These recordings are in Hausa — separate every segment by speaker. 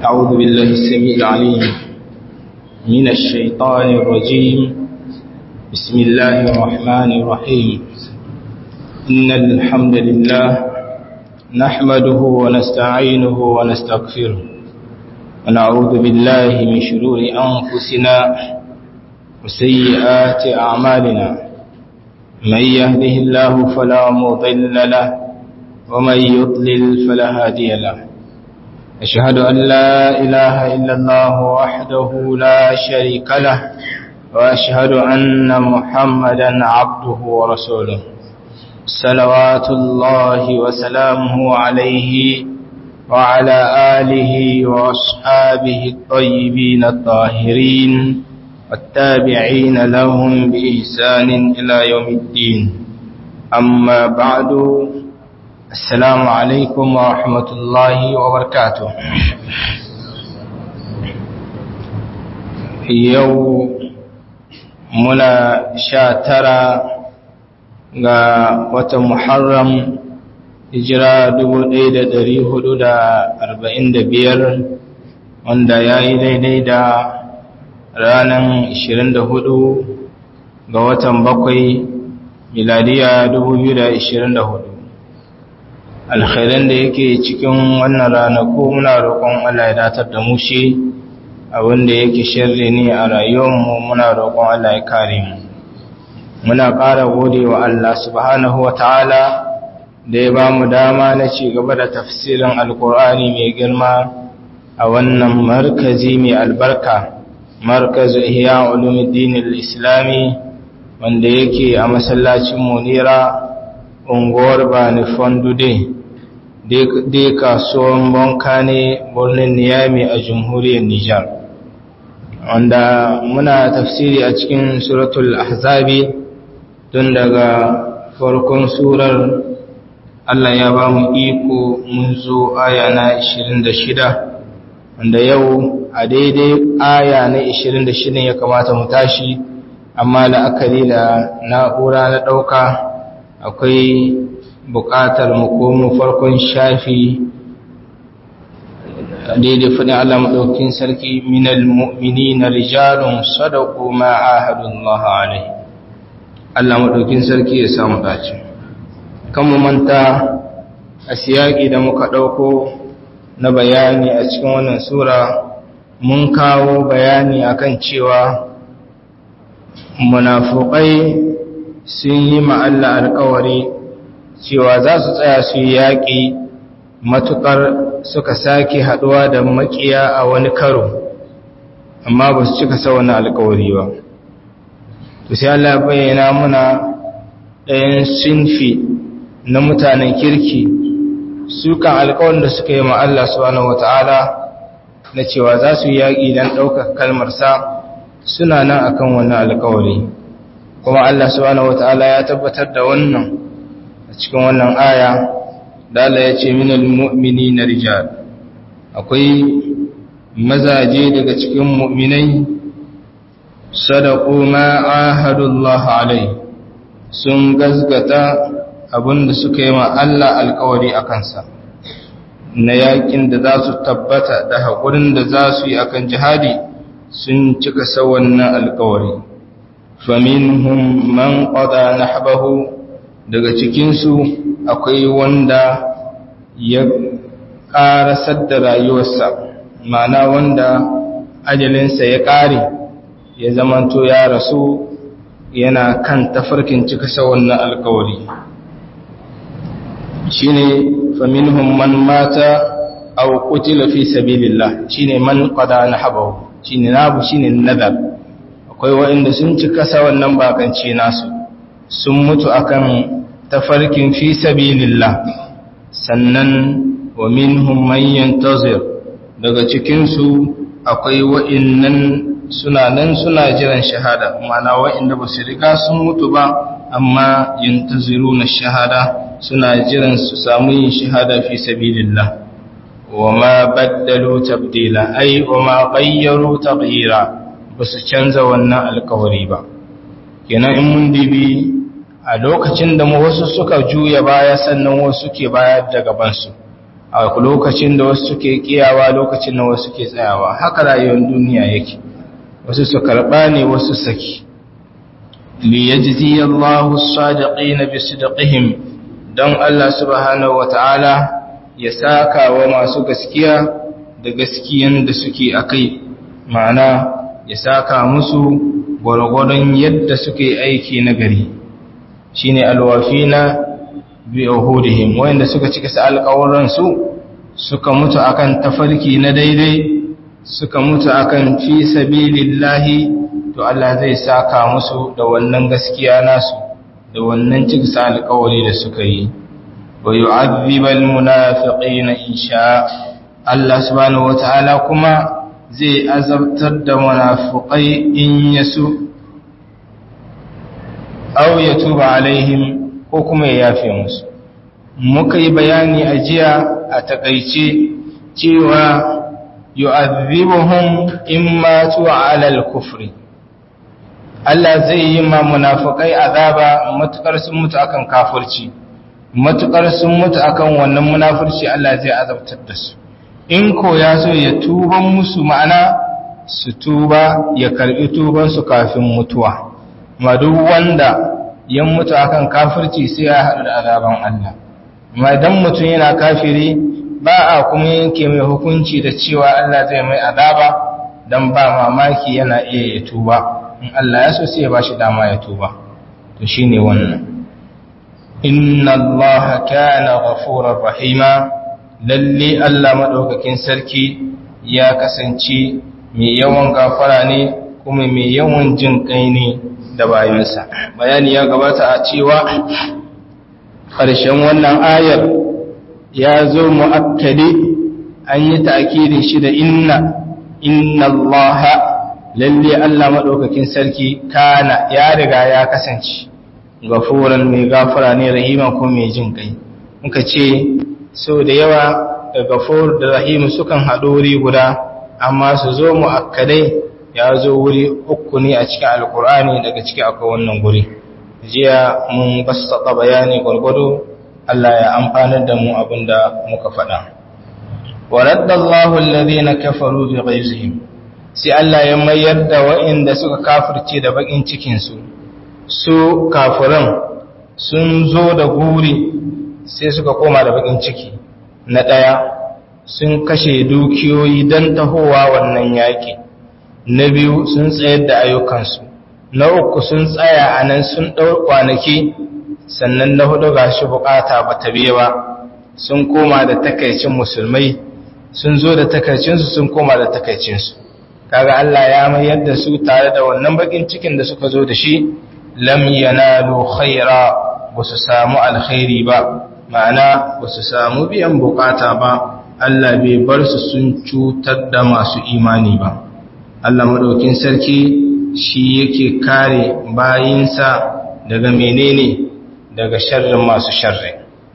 Speaker 1: أعوذ بالله السميع العليم من الشيطان الرجيم بسم الله الرحمن الرحيم إن الحمد لله نحمده ونستعينه ونستغفره ونعوذ بالله من شرور أنفسنا وسيئات أعمالنا من يهده الله فلا مضل له ومن يضلل فلا هادي له أشهد أن لا إله إلا الله وحده لا شريك له وأشهد أن محمدا عبده ورسوله صلوات الله وسلامه عليه وعلى آله وأصحابه الطيبين الطاهرين والتابعين لهم بإحسان إلى يوم الدين أما بعد السلام عليكم ورحمة الله وبركاته يوم منا شاترا ga watan Muharram hijira 1445 wanda ya yi daidai da ranar 24 ga watan bakwai miladiya 2024 alkhairan da yake cikin wannan ranaku muna roƙon Allah ya datar da mu shi abinda yake shirri ne a rayuwarmu muna roƙon Allah ya kare mu muna ƙara gode wa Allah subhanahu wa ta'ala da ya ba mu dama na ci gaba da tafsirin alkur'ani mai girma a wannan markazi mai albarka markazu ihya ulumuddin islami wanda yake a masallacin munira unguwar bani fondude dai kasuwan banka ne birnin niyami a jamhuriyar nijar wanda muna tafsiri a cikin suratul ahzabi tun daga farkon surar Allah ya ba mu iko mun zo aya na 26 wanda yau a daidai aya na 26 ya kamata mu tashi amma la'akari da na'ura na ɗauka akwai buƙatar mu komo farkon shafi daidai faɗin Allah maɗaukin sarki minal mu'mini na rijalun sadaku ma'ahadullah alaihi Allah maɗaukin sarki ya samu dace kan mu manta a siyaki da muka ɗauko na bayani a cikin wannan sura mun kawo bayani akan cewa munafukai sun yi ma'alla alkawari cewa za su tsaya su yi yaƙi matuƙar suka sake haɗuwa da makiya a wani karo amma ba su cika sa wani alkawari ba to sai Allah bayyana muna ɗayan sinfi na mutanen kirki su kan alƙawarin da suka yi ma Allah subhanahu wata'ala na cewa za su yi yaƙi don ɗaukar kalmarsa suna nan akan wannan alƙawari kuma Allah subhanahu wata'ala ya tabbatar da wannan a cikin wannan aya da Allah ya ce minal mu'mini na rijal akwai mazaje daga cikin mu'minai sadaku ma ahadullah alai sun gazgata abinda suka yi ma Allah alkawari a kansa na yakin da za su tabbata da haƙurin da za su yi akan jihadi sun cika wannan alkawari faminhum man qada nahbahu daga cikinsu akwai wanda ya ƙarasar da rayuwarsa ma'ana wanda ajalinsa ya ƙare ya zamanto ya rasu yana kan tafarkin cika wannan alkawari shine faminhum man mata aw qutila fi sabilillah shine man qada nahabahu shine nabu shine nadar akwai waɗanda sun cika wannan bakance nasu sun mutu akan tafarkin fi sabilillah sannan wa minhum man yantazir daga cikin su akwai waɗannan suna nan suna jiran shahada mana wa'inda ba su riga sun mutu ba amma yintaziru na shahada suna jiran su samu yin shahada fi sabilillah wa ma baddalu tabdila ai wa ma ghayyaru taghyira ba su canza wannan alkawari ba kenan in mun dibi a lokacin da mu wasu suka juya baya sannan wasu ke baya da gaban su a lokacin da wasu suke kiyawa lokacin da wasu suke tsayawa haka rayuwar duniya yake wasu su karɓa ne wasu saki liyajzi Allahu as-sadiqina bisidqihim don Allah subhanahu wata'ala ya saka wa masu gaskiya da gaskiyan da suke akai ma'ana ya saka musu gwargwadon yadda suke aiki na gari shine alwafina bi uhudihim wanda suka cika sa alƙawuran su suka mutu akan tafarki na daidai suka mutu akan fi sabilillahi to Allah zai saka musu da wannan gaskiya nasu da wannan ciksa alƙawari da suka yi wa yu'adhibal munafiqina insha Allah subhanahu wataala kuma zai azabtar da munafiqai in yasu aw yatuba alaihim ko kuma ya yafe musu muka yi bayani a jiya a takaice cewa yu'adhibuhum imma tu'ala al-kufri Allah zai yi ma munafikai azaba matukar sun mutu akan kafirci matukar sun mutu akan wannan munafirci Allah zai azabtar da su in ko ya so ya tuban musu ma'ana su tuba ya karbi tuban su kafin mutuwa ma duk wanda ya mutu akan kafirci sai ya haɗu da azaban Allah amma idan mutum yana kafiri ba a kuma yanke mai hukunci da cewa Allah zai mai azaba dan ba mamaki yana iya ya tuba in Allah ya so sai ya bashi dama ya tuba to shine wannan inna allaha kana ghafurar rahima lalle Allah madaukakin sarki ya kasance mai yawan gafara ne kuma mai yawan jin kai ne da bayansa bayani ya gabata a cewa ƙarshen wannan ayar ya zo mu'akkadi an yi ta'kidin shi da inna inna allaha lalle Allah maɗaukakin sarki kana ya riga ya kasance gafuran mai gafara ne rahiman ko mai jin kai muka ce so da yawa da gafur da rahim sukan haɗu wuri guda amma su zo mu akkadai ya zo wuri uku ne a cikin alkur'ani daga ciki akwai wannan guri jiya mun basata bayani gwargwado Allah ya amfanar da mu abinda muka faɗa wa raddallahu alladhina kafaru bi ghaizihim sai Allah ya mayar da waɗanda suka kafirce da bakin cikinsu su kafiran sun zo da guri sai suka koma da bakin ciki na ɗaya sun kashe dukiyoyi don tahowa wannan yaƙi na biyu sun tsayar da ayyukansu na uku sun tsaya a nan sun ɗau kwanaki sannan na hudu ga shi bukata ba ta biye ba sun koma da takaicin musulmai sun zo da takaicinsu sun koma da takaicinsu kaga Allah ya mayar da su tare da wannan bakin cikin da suka zo da shi lam yanalu khaira ba su samu alkhairi ba ma'ana ba su samu biyan bukata ba Allah bai bar su sun cutar da masu imani ba Allah madaukin sarki shi yake kare bayinsa daga menene daga sharrin masu sharri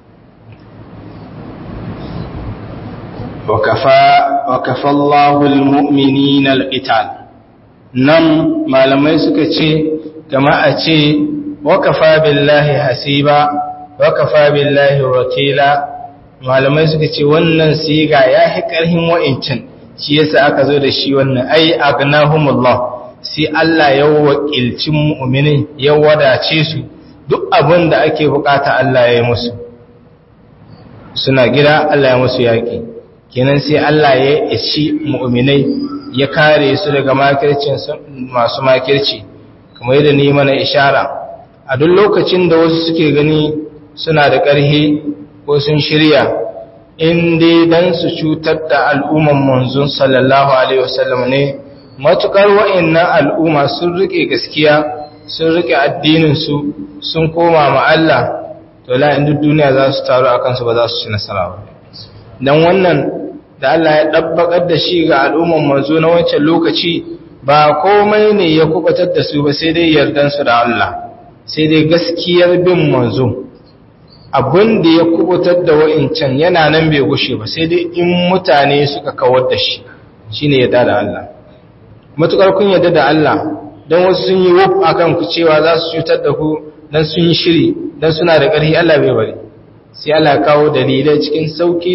Speaker 1: وكفى الله المؤمنين القتال nan malamai suka ce kama a ce wakafa billahi hasiba wakafa billahi wakila malamai suka ce wannan siga ya fi ƙarhin wa'incin shi yasa aka zo da shi wannan ai agnahumullah sai Allah ya wakilci mu'minin ya wadace su duk abin da ake bukata Allah ya yi musu suna gida Allah ya musu yaƙi kenan sai Allah ya ishi mu'minai ya kare su daga makircin masu makirci kamar yadda ni mana ishara a duk lokacin da wasu suke gani suna da ƙarhi ko sun shirya in dai dan su cutar da al'umman manzon sallallahu alaihi wasallam ne matukar wa'annan al'umma sun rike gaskiya sun rike addinin su sun koma ma Allah to la in duniya za su taru akan su ba za su ci nasara ba dan wannan da Allah ya ɗabbaƙar da shi ga al'umman manzo na wancan lokaci ba komai ne ya kubatar da su ba sai dai yardansu da Allah sai dai gaskiyar bin manzo abin da ya kubutar da wa'incan yana nan bai gushe ba sai dai in mutane suka kawar da shi shi ne yadda da Allah matuƙar kun yadda da Allah don wasu sun yi wuf a kan ku cewa za su cutar da ku don sun yi shiri don suna da ƙarfi Allah bai bari sai Allah kawo dalilai cikin sauki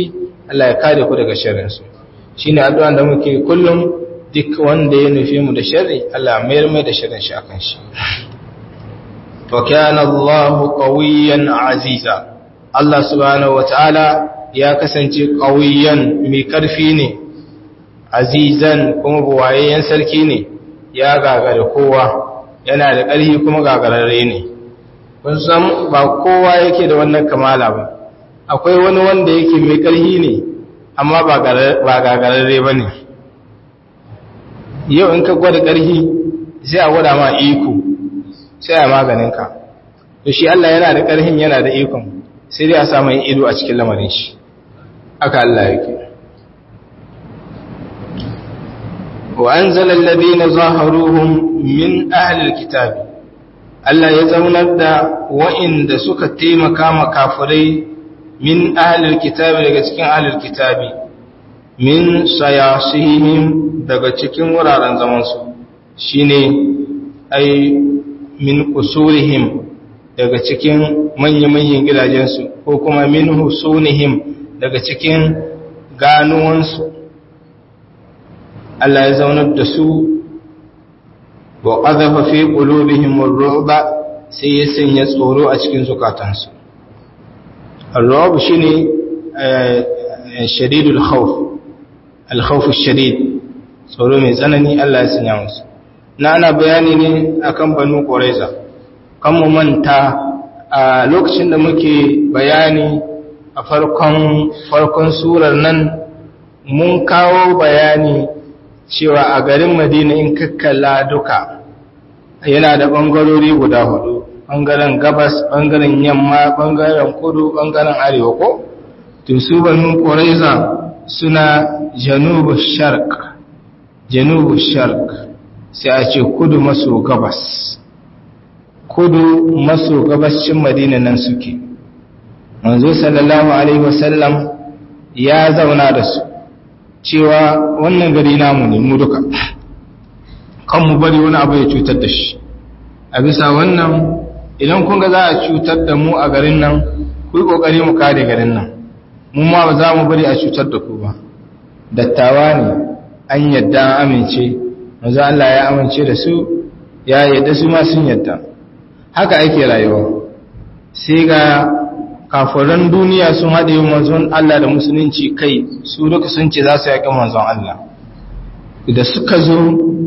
Speaker 1: Allah ya kare ku daga sharrin su shine addu'a da muke kullum duk wanda ya nufi mu da sharri Allah mayar mai da sharrin shi akan shi wa kana Allahu qawiyyan aziza Allah subhanahu wataala ya kasance qawiyyan mai karfi ne azizan kuma buwayeyen sarki ne ya gagare kowa yana da ƙarfi kuma gagararre ne kun san ba kowa yake da wannan kamala ba akwai wani wanda yake mai ƙarfi ne amma ba gagararre ba ne yau in ka gwada ƙarfi sai a gwada ma iko sai a maganinka to shi Allah yana da ƙarfin yana da ikon sai dai a samu ido a cikin lamarin shi aka Allah yake وأنزل الذين ظاهروهم من أهل الكتاب Allah ya zaunar da wa'inda suka taimaka makafirai min ahlil kitabi daga cikin ahlil kitabi min sayasihim daga cikin wuraren zamansu shine ai min kusurihim daga cikin manya-manyan gidajensu ko kuma min husunihim daga cikin ganuwansu Allah ya zaunar da su wa ƙazafa fi ƙulubihim ru'ba sai ya sanya tsoro a cikin zukatansu al-ru'b shine shadidul khawf al-khawf shadid tsoro mai tsanani Allah ya sanya musu na ana bayani ne akan banu quraiza kan mu manta a lokacin da muke bayani a farkon farkon surar nan mun kawo bayani cewa a garin madina in kakkala duka yana da ɓangarori guda hudu ɓangaren gabas ɓangaren yamma ɓangaren kudu ɓangaren arewa ko to su banu ƙoraiza suna janubu shark janubu shark sai a ce kudu maso gabas kudu maso gabascin madina nan suke manzo sallallahu alaihi wasallam ya zauna da su cewa wannan gari namu ne mu duka kan mu bari wani abu ya cutar da shi a bisa wannan idan kun ga za a cutar da mu a garin nan ku yi kokari mu kare garin nan mu ma ba za mu bari a cutar da ku ba dattawa ne an yadda an amince manzo Allah ya amince da su ya yadda su ma sun yadda haka ake rayuwa sai ga kafiran duniya sun haɗe manzon Allah da musulunci kai su duka sun ce za su yaƙi manzon Allah da suka zo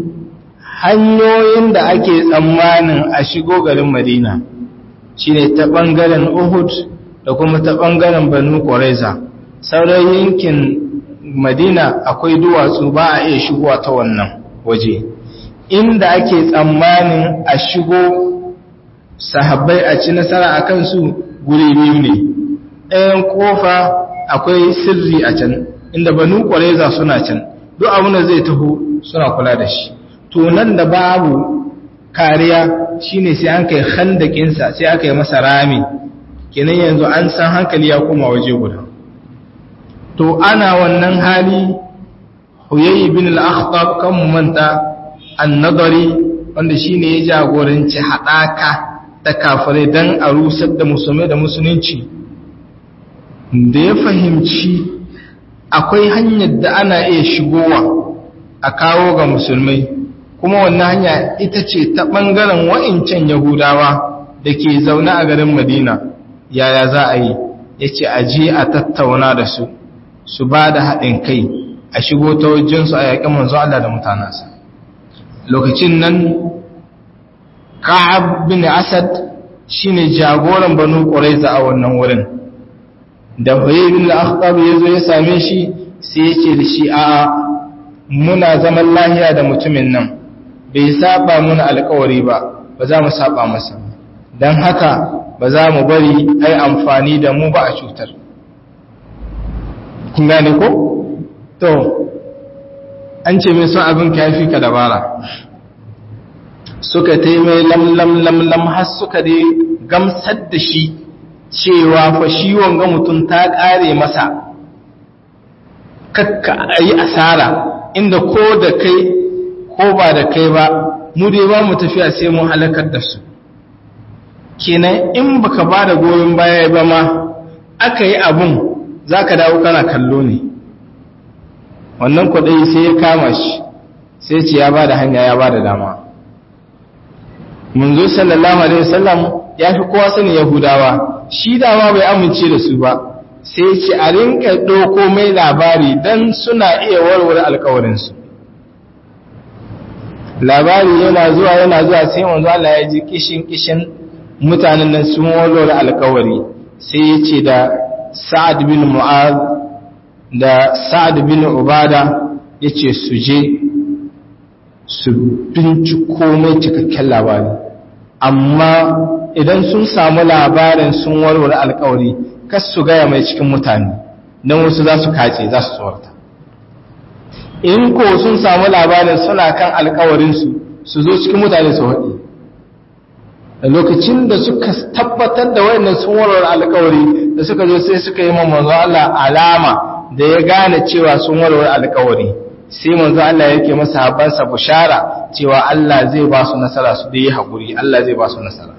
Speaker 1: hanyoyin da ake tsammanin a shigo garin Madina shine ta ɓangaren Uhud da kuma ta ɓangaren Banu Quraiza sauran yankin Madina akwai duwatsu ba a iya shigowa ta wannan waje inda ake tsammanin a shigo sahabbai a ci nasara a kansu guri biyu ne ɗayan kofa akwai sirri a can inda banu ƙwareza suna can duk abin da zai taho suna kula da shi to nan da babu kariya shine sai an kai handakinsa sai aka yi masa rami kenan yanzu an san hankali ya koma waje guda to ana wannan hali huyayi bin al-akhtab kan mu manta an-nadari wanda shine ya jagoranci hadaka ta kafirai dan a rusar da musulmai da musulunci da ya fahimci akwai hanyar da ana iya shigowa a kawo ga musulmai kuma wannan hanya ita ce ta ɓangaren wa'incan yahudawa da ke zaune a garin madina yaya za a yi ya ce a je a tattauna da su su ba da haɗin kai a shigo ta wajensu a yaƙin manzo Allah da mutanensa lokacin nan ka'ab bin asad shine jagoran banu quraiza a wannan wurin da Huyay bin al-Akhtab yazo ya same shi sai ya ce da shi a muna zaman lahiya da mutumin nan bai saba muna alƙawari ba ba za mu saba masa dan haka ba za mu bari ai amfani da mu ba a cutar kun gane ko to an ce mai son abin kafi ka dabara suka taimai lam lam lam lam har suka dai gamsar da shi cewa fa shi wanga mutum ta ƙare masa kakka a yi asara inda ko da kai ko ba da kai ba mu dai ba mu tafiya sai mun halakar da su kenan in baka ba da goyon baya ba ma aka yi abun za ka dawo kana kallo ne wannan kwaɗayi sai ya kama shi sai ce ya ba da hanya ya ba da dama munzo sallallahu alaihi wasallam ya fi kowa sani yahudawa shi dama bai amince da su ba sai ce a rinka ɗauko mai labari don suna iya warware alkawarinsu labari yana zuwa yana zuwa sai manzo Allah ya ji kishin kishin mutanen nan sun warware alkawari sai ya ce da sa'ad bin mu'az da sa'ad bin ubada ya ce su je su binciko mai cikakken labari amma idan sun samu labarin sun warware alkawari kas su gaya mai cikin mutane don wasu za su kace za su tsorata in ko sun samu labarin suna kan alkawarinsu su zo cikin mutane su haɗe da lokacin da suka tabbatar da wayannan sun warware alkawari da suka zo sai suka yi manzo Allah alama da ya gane cewa sun warware alkawari sai manzo Allah yake masa habansa bushara cewa Allah zai ba su nasara su da yi haƙuri Allah zai ba su nasara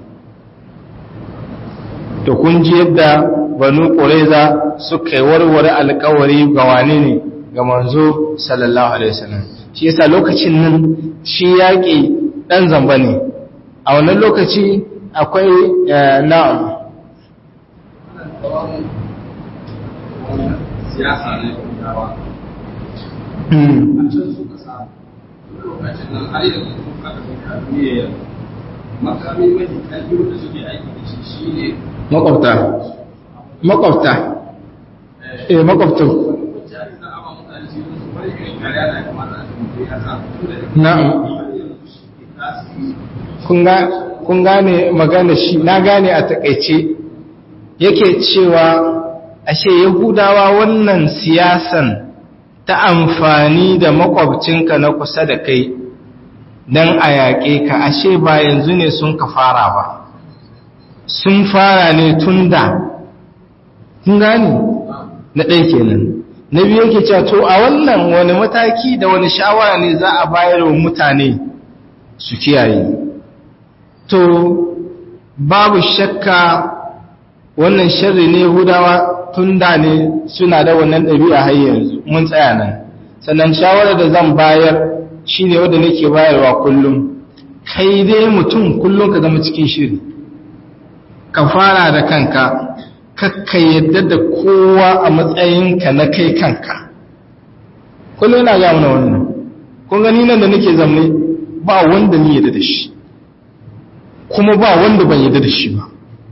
Speaker 1: to kun ji yadda banu ƙureza suka yi warware alkawari ga wane ne ga manzo sallallahu alaihi wasallam shi yasa lokacin nan shi yaƙi ɗan zamba ne a wannan lokaci akwai na'am
Speaker 2: siyasa ne dawa a can suka samu lokacin nan har yanzu sun kada sun karbiye makami mai kalbi da suke aiki da shi shine
Speaker 1: makwabta makwabta eh makwabta
Speaker 2: mutane za a ba mutane shi su bari irin kariya da ya kamata a cikin ya sa
Speaker 1: na'am kun gane magana shi na gane a takaice yake cewa ashe yahudawa wannan siyasan ta amfani da makwabcinka na kusa da kai don a yaƙe ka ashe ba yanzu ne sun ka fara ba sun fara ne tun da kun gane na ɗai kenan na biyu yake cewa to a wannan wani mataki da wani shawara ne za a bayar wa mutane su kiyaye to babu shakka wannan sharri ne hudawa tun da ne suna da wannan ɗabi'a har yanzu mun tsaya nan sannan shawarar da zan bayar shine wanda nake bayarwa kullum kai dai mutum kullum ka zama cikin shiri ka fara da kanka kakka yadda da kowa a matsayinka na kai kanka kullum yana ga mana wannan kun gani nan da nake zamne ba wanda ni yadda da shi kuma ba wanda ban yadda da shi ba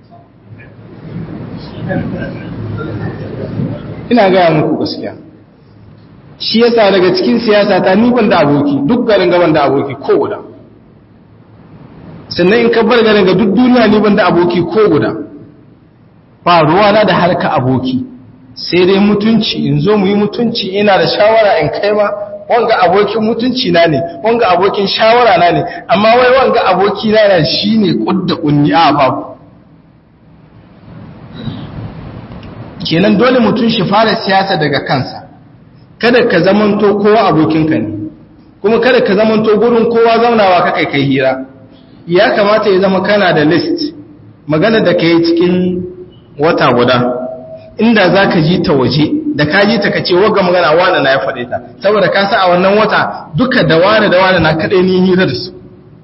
Speaker 1: ina gaya muku gaskiya shi yasa daga cikin siyasa ta ni ban da aboki duk garin gaban da aboki ko guda sannan in ka bar garin ga duk duniya ni ban da aboki ko guda ba ruwana da harka aboki sai dai mutunci in zo mu yi mutunci ina da shawara in kai ma wanga abokin mutunci na ne wanga abokin shawara na ne amma wai wanga aboki na ne shine kudda kunni a babu kenan dole mutum shi fara siyasa daga kansa kada ka zamanto kowa abokinka ne kuma kada ka zamanto gurin kowa zaunawa ka kai kai hira ya kamata ya zama kana da list magana da kai cikin wata guda inda za ka ji ta waje da ka ji ta kace wagga magana wane na ya faɗe ta saboda ka sa a wannan wata duka da wane da wane na kaɗai ni hira da su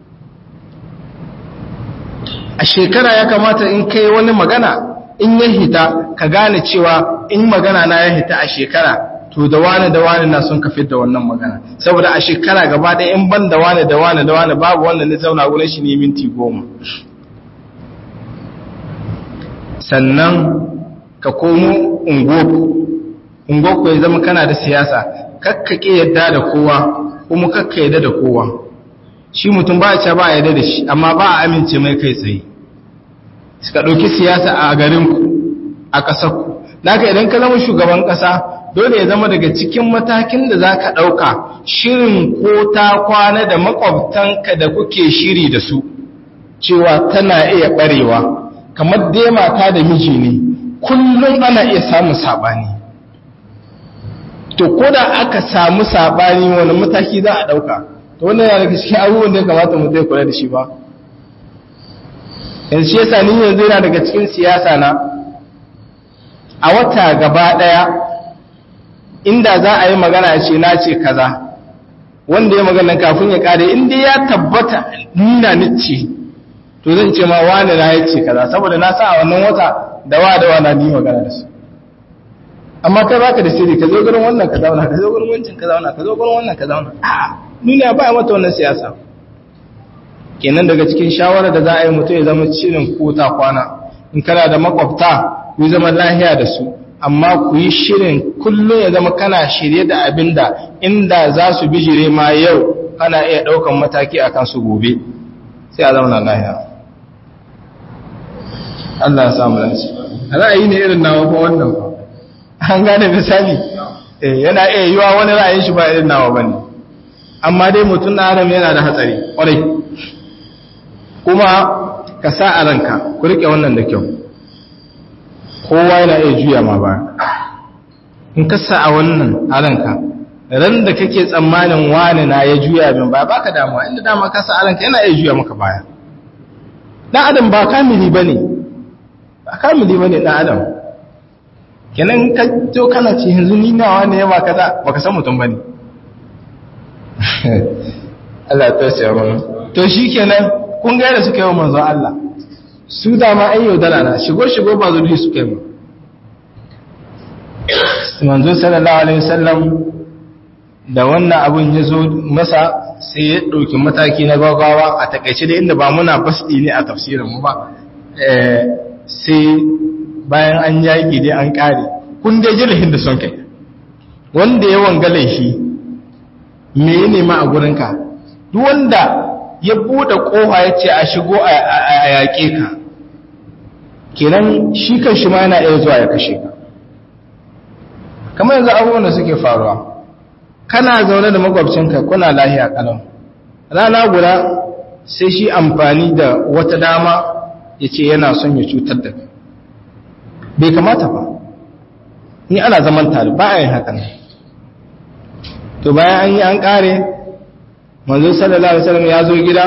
Speaker 1: a shekara ya kamata in kai wani magana in ya hita ka gane cewa in magana na ya hita a shekara to da wane da wane na sun kafin da wannan magana saboda a shekara gaba ɗaya in ban da wane da wane da wane babu wanda na zauna wurin shi ne minti goma sannan ka komo ungoku ungoku ya zama kana da siyasa kakkake yadda da kowa kuma kakka yadda da kowa shi mutum ba a ba a yadda da shi amma ba a amince mai kai tsaye suka ɗauki siyasa a garinku a ƙasarku naka idan ka zama shugaban ƙasa dole ya zama daga cikin matakin da za ka ɗauka shirin ko ta kwana da makwabtanka da kuke shiri da su cewa tana iya ɓarewa kamar dai mata da miji ne kullum ana iya samun saɓani to ko da aka samu saɓani wani mataki za a ɗauka to wannan yana daga cikin abubuwan da ya kamata mu zai kula da shi ba yanzu shi yasa ni yanzu yana daga cikin siyasa na a wata gaba ɗaya inda za a yi magana ce na ce kaza wanda ya magana kafin ya kare inda ya tabbata nina nice to zan ce ma wani na ya ce kaza saboda na sa a wannan wata da wa da wa na ni magana da su amma kai baka da sirri ka zo gurin wannan ka zauna ka zo gurin wancan ka zauna ka zo gurin wannan ka zauna a'a duniya ba mata wannan siyasa kenan daga cikin shawara da za a yi mutum ya zama shirin kota kwana in kana da makwabta ku zama lahiya da su amma ku yi shirin kullum ya zama kana shirye da abin da inda za su bijire ma yau kana iya ɗaukan mataki a kansu gobe sai a zauna lahiya Allah ya samu lanci ra'ayi ne irin nawa ko wannan ko an gane misali yana iya yiwa wani ra'ayin shi ba irin nawa bane amma dai mutum na adam yana da hatsari kwarai kuma ka sa a ranka ku rike wannan da kyau kowa yana iya juya ma ba in ka sa a wannan a ranka ran da kake tsammanin wani na ya juya min ba baka damuwa inda dama ka sa a ranka yana iya juya maka baya dan adam ba kamili bane ba kamili bane dan adam kenan ka to kana ce yanzu ni nawa ne ya ba kaza baka san mutum bane Allah ya tausaya mana to shikenan kun ga da suka yi wa manzon Allah su da ma ai yaudara na shigo shigo ba zuri suka yi manzo sallallahu alaihi wasallam da wannan abun ya zo masa sai ya ɗauki mataki na gaggawa a takaice da inda ba muna basdi ne a tafsirin mu ba sai bayan an yaƙi dai an ƙare kun dai jirhin da son kai wanda ya wanga laifi me ya nema a gurinka duk wanda ya buɗe ƙofa ya ce a shigo a yaƙe ka kenan shi kan shi ma yana iya zuwa ya kashe ka kamar yanzu abubuwan da suke faruwa kana zaune da makwabcinka kuna lahiya kalau rana guda sai shi amfani da wata dama ya ce yana son ya cutar da kai bai kamata ba ni ana zaman tare ba a yin hakan to bayan an yi an kare manzo sallallahu alaihi wasallam ya zo gida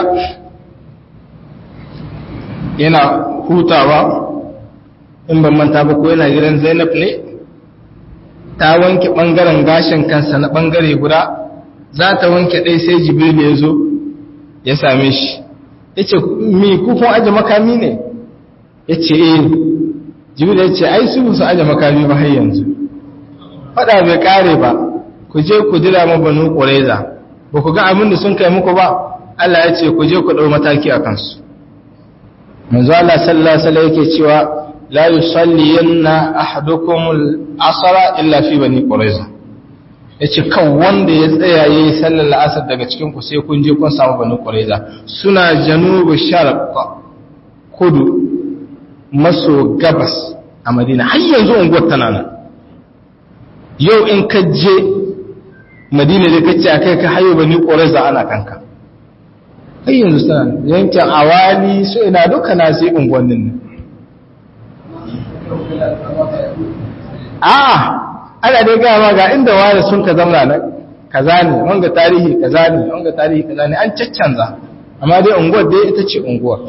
Speaker 1: yana hutawa in ban manta ba ko yana gidan Zainab ne ta wanke bangaren gashin kansa na bangare guda za ta wanke ɗai sai Jibril ya zo ya same shi yace mi ku kun aje makami ne yace eh Jibril ya ce ai su su aje makami ba har yanzu fada bai kare ba ku je ku jira mu banu Qurayza ba ku ga abin da sun kai muku ba Allah ya ce ku je ku dau mataki a kansu manzo Allah sallallahu alaihi wasallam yake cewa la yusalliyanna ahadukum al-asra illa fi bani quraiza yace kan wanda ya tsaya yayi sallar asar daga cikin ku sai kun je kun samu bani quraiza suna janubu sharq kudu maso gabas a Madina har yanzu unguwar tana nan yau in ka je Madina da kace akai ka hayo bani quraiza ana kanka har yanzu suna yankin awali su ina duka na sai unguwannin nan a ana dai gama ga inda wani sun ka zamna nan kaza ne wanga tarihi kaza ne wanga tarihi kaza ne an caccanza amma dai unguwar dai ita ce unguwar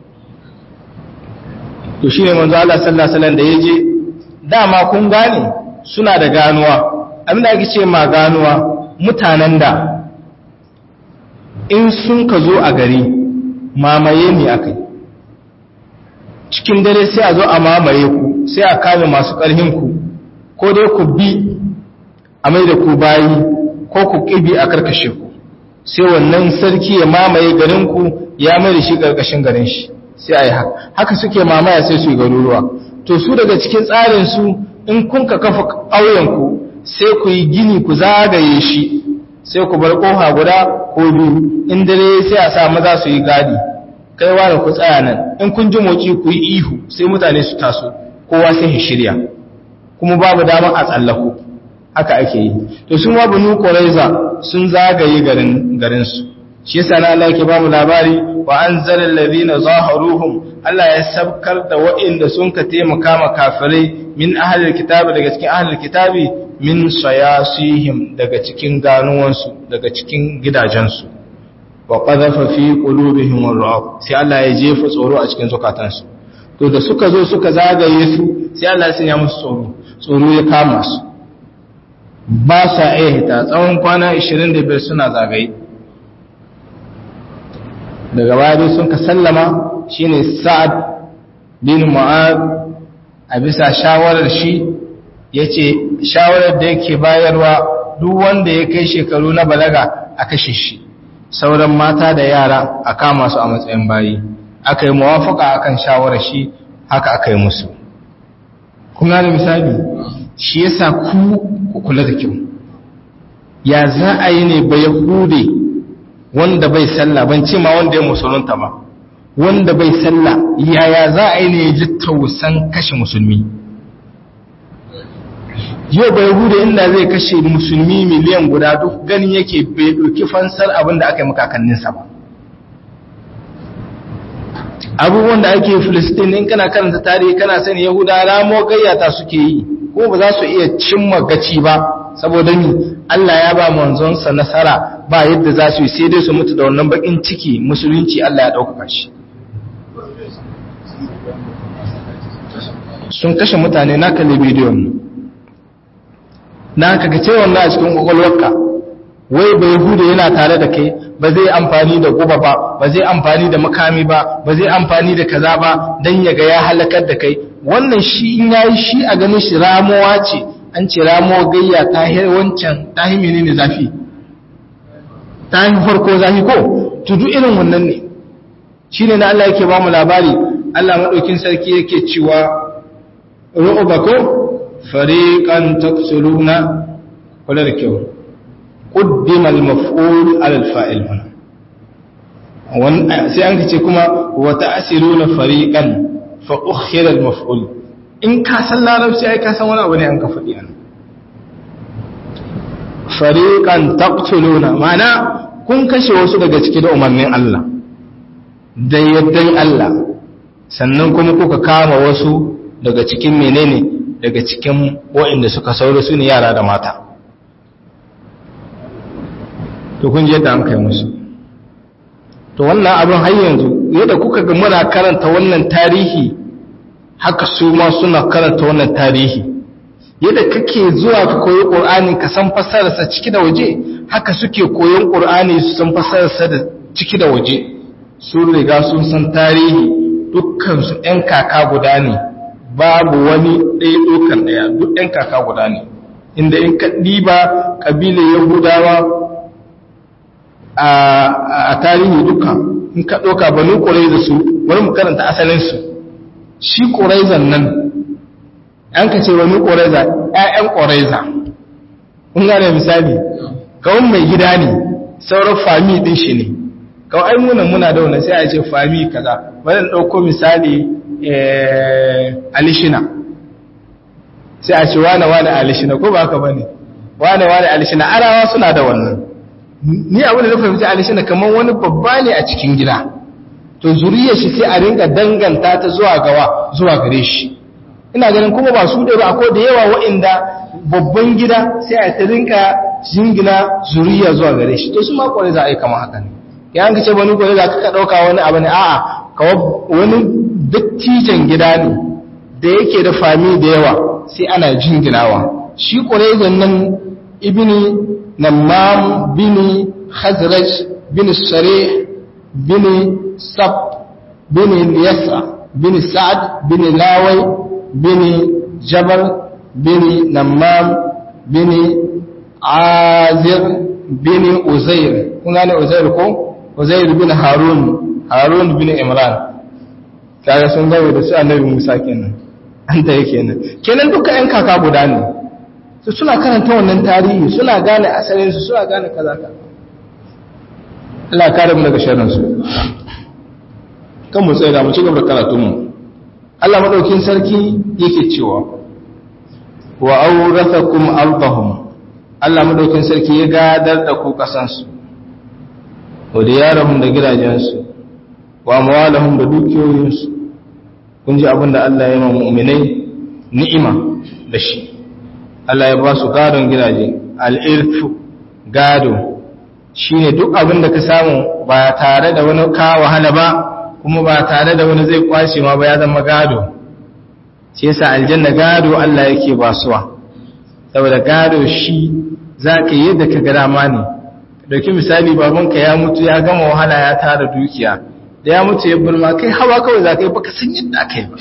Speaker 1: to shine manzo Allah sallallahu alaihi wasallam da yaje dama kun gane suna da ganuwa abinda ake ce ma ganuwa mutanen da in sun ka zo a gari mamaye ne akai cikin dare sai a zo a mamaye ku sai a kame masu ƙarhin ku ko dai ku bi a mai da ku bayi ko ku ƙibi a karkashe ku sai wannan sarki ya mamaye garinku ya mai da shi ƙarƙashin garin shi sai a yi haka haka suke mamaya sai su yi garuruwa to su daga cikin tsarinsu in kun ka kafa ƙauyenku sai ku yi gini ku zagaye shi sai ku bar ƙofa guda ko biyu in dare sai a sa maza su yi gadi kai wani ku tsaya nan in kun ji moci ku yi ihu sai mutane su taso kowa sai ya shirya kuma babu damar a tsallaku haka ake yi to sun wa banu quraiza sun zagaye garin garin su shi yasa na Allah yake ba mu labari wa anzala alladhina zaharuhum Allah ya sabkar da waɗanda sun ka taimaka ma kafirai min ahlil kitabi daga cikin ahlil kitabi min sayasihim daga cikin ganuwansu daga cikin gidajensu wa qadhafa fi qulubihim ar-ru'b sai Allah ya jefa tsoro a cikin zukatansu to da suka zo suka zagaye su sai Allah ya sanya musu tsoro tsoro ya kama su ba sa iya hita tsawon kwana 25 suna zagaye daga baya sun ka sallama shine sa'ad bin mu'ad a bisa shawarar shi yace shawarar da yake bayarwa duk wanda ya kai shekaru na balaga a kashe shi sauran mata da yara a kama su a matsayin bayi aka yi muwafaka akan shawarar shi haka aka yi musu kuma da misali shi yasa ku kula da kyau ya za a yi ne ba yahude wanda bai sallah ban ce ma wanda ya musulunta ba wanda bai sallah yaya za a yi ne ya ji tausan kashe musulmi yau bai hude inda zai kashe musulmi miliyan guda duk ganin yake bai ɗauki fansar abin da aka yi makakanninsa ba abubuwan da ake filistin in kana karanta tarihi kana sani yahuda ramo gayyata suke yi ko ba za su iya cimma gaci ba saboda ni Allah ya ba manzonsa nasara ba yadda za su yi sai dai su mutu da wannan bakin ciki musulunci Allah ya ɗaukaka shi sun kashe mutane na kalli bidiyon na kaga cewa na a cikin kwakwalwarka wai bai hudu yana tare da kai ba zai amfani da guba ba ba zai amfani da makami ba ba zai amfani da kaza ba dan ya ga ya halakar da kai wannan shi in yayi shi a ganin shi ramuwa ce an ce ramuwa gayya ta hi wancan ta hi menene zafi ta hi farko zafi ko to duk irin wannan ne shine na Allah yake ba mu labari Allah madaukin sarki yake cewa ru'bako fariqan taqsuluna kula da kyau قدم المفعول على الفاعل هنا sai an ce kuma wa ta'siruna fariqan fa ukhira al-maf'ul in ka san larabci ai ka san wani abu ne an ka faɗi an fariqan taqtuluna ma'ana kun kashe wasu daga ciki da umarnin Allah da yaddan Allah sannan kuma kuka kama wasu daga cikin menene daga cikin waɗanda suka sauro su ne yara da mata to kun je da an kai musu to wannan abin har yanzu yadda kuka ga muna karanta wannan tarihi haka su ma suna karanta wannan tarihi yadda kake zuwa ka koyi qur'ani ka san fasararsa ciki da waje haka suke koyon qur'ani su san fasararsa da ciki da waje sun riga sun san tarihi dukkan su ɗan kaka guda ne babu wani ɗaya ɗokan ɗaya duk ɗan kaka guda ne inda in ka ɗiba ƙabilar yahudawa a tarihi duka in ka ɗauka banu ƙuraiza su wani mu karanta asalinsu shi ƙuraizan nan an ka ce banu ƙuraiza ‘ya'yan ƙuraiza in gane misali kawun mai gida ne sauran fami ɗin shi ne kawai ai munan muna da wani sai a ce fami kaza wani ɗauko misali alishina sai a ce wane wane alishina ko ba haka ba ne wane wane alishina arawa suna da wannan ni abu da na fahimci alishina kamar wani babba ne a cikin gida to zuriyar shi sai a rinka danganta ta zuwa gawa zuwa gare shi ina ganin kuma ba su da ba akwai da yawa wa'inda babban gida sai a ta rinka jingina zuriya zuwa gare shi to su ma kwarai za a yi kamar haka ne ya an ce wani kwarai za ka ɗauka wani abu ne a'a kawo wani dattijan gida ne da yake da fami da yawa sai ana jinginawa shi kwarai nan ibini نمام بن خزرج بن الشريح بن سب بن اليسع بن سعد بن لاوي بن جبل بن نمام بن عازر بن أزير كنا أزير كو أزير بن هارون هارون بن إمران kaga sun gawo da su annabi Musa kenan an ta yake kenan kenan duka ƴan kaka guda ne su suna karanta wannan tarihi suna gane asalinsu suna gane kaza ka Allah kare mu daga sharrin su kan mu tsaya mu ci gaba da karatun mu Allah madaukin sarki yake cewa wa awrathakum ardahum Allah madaukin sarki ya gadar da ku kasan su wa diyarahum da gidajen su wa amwalahum da dukiyoyin su kun ji abinda Allah ya yi mu'minai ni'ima da shi Allah ya ba su gadon gidaje al'irfu gado shi ne duk abin da ka samu ba tare da wani ka wahala ba kuma ba tare da wani zai kwashe ma ba ya zama gado shi yasa aljanna gado Allah yake basuwa saboda gado shi zaka yi yadda ka ga dama ne dauki misali babanka ya mutu ya gama wahala ya tara dukiya da ya mutu ya burma kai hawa kawai zaka yi baka san yadda aka yi ba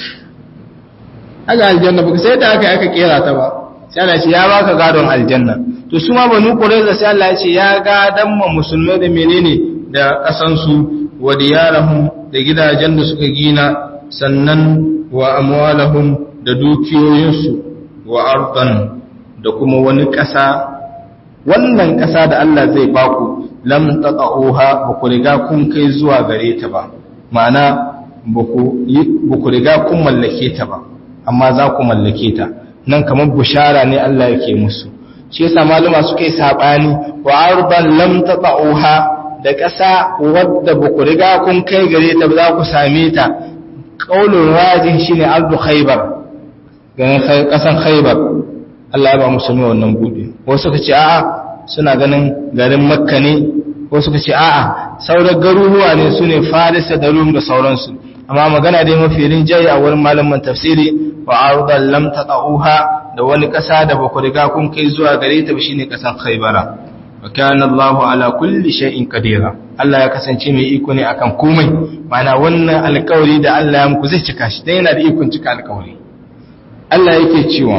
Speaker 1: aga aljanna baka sai da aka aka kera ta ba sai Allah ya ce ya baka gadon aljanna to su ma banu qurayza sai Allah ya ce ya gadan ma musulmai da menene da kasan su wa diyarahum da gidajen da suka gina sannan wa amwalahum da dukiyoyinsu wa ardan da kuma wani ƙasa wannan ƙasa da Allah zai baku lam taqauha ba ku riga kun kai zuwa gare ta ba ma'ana ba ku riga kun mallake ta ba amma za ku mallake ta nan kamar bushara ne Allah yake musu shi yasa maluma suka yi sabani wa arban lam taqauha da ƙasa wadda ba ku riga kun kai gare ta ba za ku same ta qaulun rajih shine ardu khaybar ganin ƙasan khaybar Allah ya ba musulmi wannan bude wasu suka ce a'a suna ganin garin makka ne wasu suka ce a'a sauran garuruwa ne su ne farisa da rum da sauransu amma magana dai mafi rinjaye a wurin malaman tafsiri wa ardan lam taqauha da wani kasa da ba ku riga kun kai zuwa gare ta ba shine kasan khaybara wa kana Allahu ala kulli shay'in qadira Allah ya kasance mai iko ne akan komai mana wannan alƙawari da Allah ya muku zai cika shi dan yana da ikon cika alƙawari Allah yake cewa